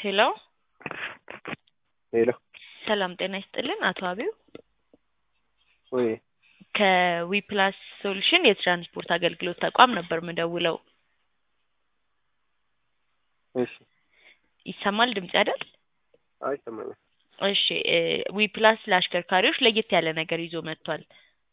ሄሎ ሄሎ ሰላም ጤና ይስጥልን አቶ አቢው ወይ ከዊፕላስ ሶሉሽን የትራንስፖርት አገልግሎት ተቋም ነበር ምደውለው እሺ ይሰማል ድምጽ አይደል አይሰማኝም እሺ ዊፕላስ ለአሽከርካሪዎች ለየት ያለ ነገር ይዞ መጥቷል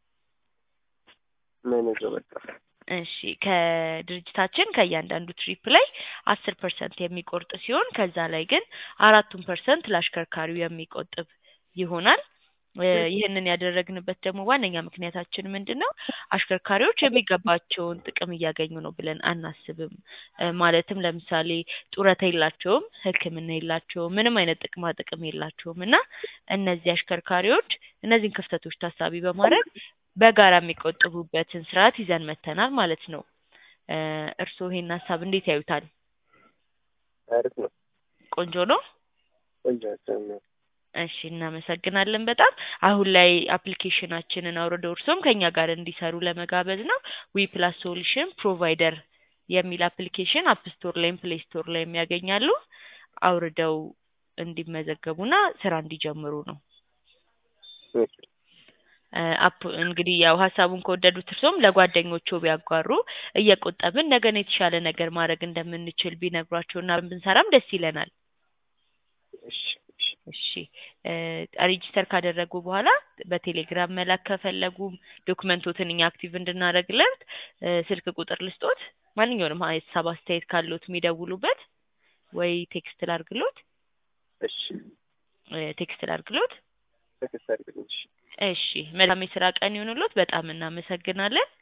ምን ይዞ መጣ እሺ ከድርጅታችን ከእያንዳንዱ ትሪፕ ላይ አስር ፐርሰንት የሚቆርጥ ሲሆን ከዛ ላይ ግን አራቱን ፐርሰንት ለአሽከርካሪው የሚቆጥብ ይሆናል ይህንን ያደረግንበት ደግሞ ዋነኛ ምክንያታችን ምንድን ነው አሽከርካሪዎች የሚገባቸውን ጥቅም እያገኙ ነው ብለን አናስብም ማለትም ለምሳሌ ጡረታ የላቸውም ህክምና የላቸውም ምንም አይነት ጥቅማ ጥቅም የላቸውም እና እነዚህ አሽከርካሪዎች እነዚህን ክፍተቶች ታሳቢ በማድረግ በጋራ የሚቆጥቡበትን ስርዓት ይዘን መተናል ማለት ነው እርስዎ ይሄን ሀሳብ እንዴት ያዩታል አሪፍ ነው ቆንጆ ነው ቆንጆ ሀሳብ ነው እሺ እናመሰግናለን በጣም አሁን ላይ አፕሊኬሽናችንን አውርደው እርሶም ከኛ ጋር እንዲሰሩ ለመጋበዝ ነው ዊ ፕላስ ሶሉሽን ፕሮቫይደር የሚል አፕሊኬሽን አፕ ስቶር ላይም ፕሌይ ስቶር ላይም ያገኛሉ አውርደው እንዲመዘገቡና ስራ እንዲጀምሩ ነው እሺ አፕ እንግዲህ ያው ሀሳቡን ከወደዱት እርሶም ለጓደኞቹ ቢያጓሩ እየቆጠብን ነገን የተሻለ ነገር ማድረግ እንደምንችል ቢነግሯቸውና ብንሰራም ደስ ይለናል እሺ እሺ ሬጂስተር ካደረጉ በኋላ በቴሌግራም መላክ ከፈለጉም ዶክመንቶትን እኛ አክቲቭ እንድናደርግለት ስልክ ቁጥር ልስጦት ማንኛውንም ሀሳብ አስተያየት ካሉት የሚደውሉበት ወይ ቴክስት ላርግሎት እሺ ቴክስት ላርግሎት ቴክስት አድርግልኝ እሺ እሺ መልካም የስራ ቀን ይሁንሎት በጣም እናመሰግናለን